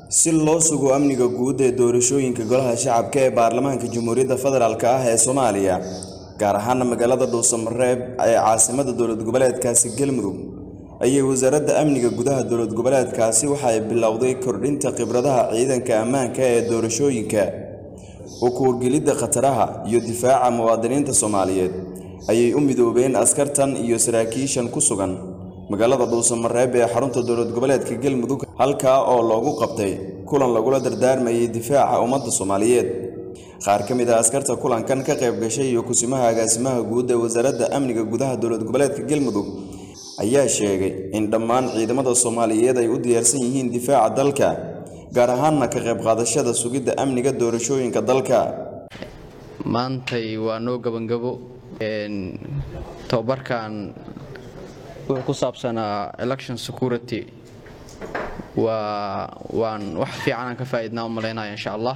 si loo sugo amniga guud ee doorashooyinka golaha shacabka ee baarlamaanka jamhuuriyadda federaalk ah ee soomaaliya gaar ahaana magaalada dhuusamareeb ee caasimada dowlad goboleedkaasi galmudug ayay wasaaradda amniga gudaha dowlad goboleedkaasi waxa ay bilowday kordhinta khibradaha ciidanka ammaanka ee doorashooyinka u kuurgelidda khataraha iyo difaaca muwaadiniinta soomaaliyeed ayay u midoobeen askartan iyo saraakiishan ku sugan magaalada dhuusamareeb ee xarunta dowlad goboleedka galmudug halkaa oo loogu qabtay kulan lagula dardaarmayay difaaca ummadda soomaaliyeed qaar ka mid ah askarta kulankan ka qayb gashay iyo kusimaha agaasimaha guud ee wasaaradda amniga gudaha dowlad goboleedka galmudug ayaa sheegay in dhammaan ciidamada soomaaliyeed ay u diyaarsan yihiin difaaca dalka gaar ahaanna ka qayb qaadashada sugidda amniga doorashooyinka dalka maantay waa noo gabangabo tababarkan wuxuu ku saabsanaa election security waa waan wax fiican aan ka faa'iidnaa u malaynaya insha allah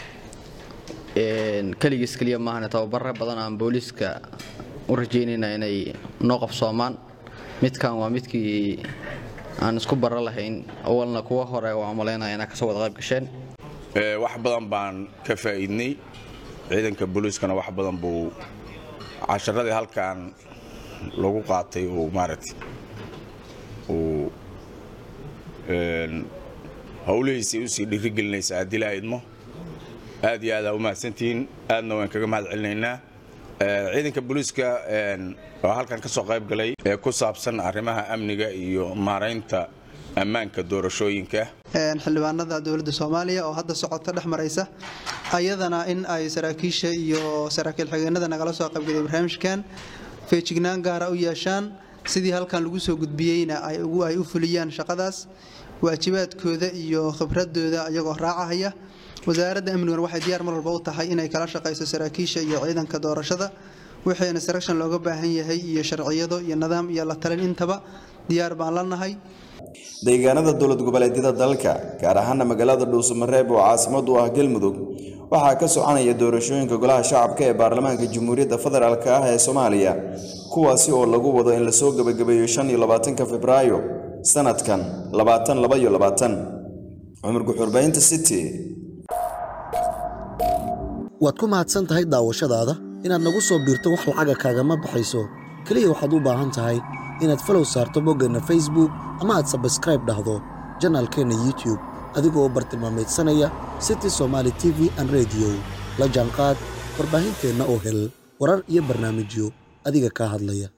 keligiis keliya maahane tababaro badan aan booliiska u rajaynayna inay noo qabsoomaan midkan waa midkii aan isku baro lahayn awalna kuwa hore waan malaynaya inaa kasoo wada qayb gasheen wax badan baan ka faa'iidnay ciidanka booliiskana wax badan buu casharadii halkan lagu qaatay uu maaragtay uu howlihiisii usii dhiirigelinaysa haddii la idmo aad iyo aadaa u mahadsantihiin aadna waan kaga mahad celinaynaa ciidanka booliiska oo halkan ka soo qayb galay ee ku saabsan arrimaha amniga iyo maaraynta ammaanka doorashooyinka xildhibaanada dowladda soomaaliya oo hadda socota dhex maraysa ayadana in ay saraakiisha iyo saraakiil xigeenada nagala soo qaybgalay barnaamijkan feejignaan gaara u yeeshaan sidii halkan lagu soo gudbiyeyna ay u fuliyaan shaqadaas waajibaadkooda iyo khibradooda iyagoo raacahaya wasaaradda amniguna waxay diyaar mar walba u tahay inay kala shaqayso saraakiisha iyo ciidanka doorashada wixii instruction looga baahan yahay iyo sharciyado iyo nidaam iyo la talin intaba diyaar baan la nahay deegaanada dowlad goboleedyada dalka gaar ahaana magaalada dhuusamareeb oo caasimad u ah galmudug waxaa ka soconaya doorashooyinka golaha shacabka ee baarlamaanka jamhuuriyadda federaalk ah ee soomaaliya kuwaasi oo lagu wado in lasoo gebagabeeyo shan iyo labaatanka febraayo sanadkan labaatan laba iyo labaatan cumar guxurbaynta city waad ku mahadsan tahay daawashadaada inaad nagu soo biirto wax lacaga kaagama baxayso keliya waxaad u baahan tahay inaad falow saarto boggeenna facebook ama aad sabskraib dhahdo janaalkeenna youtube adigoo bartilmaameedsanaya city somaali t v an rediyo la jaanqaad warbaahinteenna oo hel warar iyo barnaamijyo adiga kaa hadlaya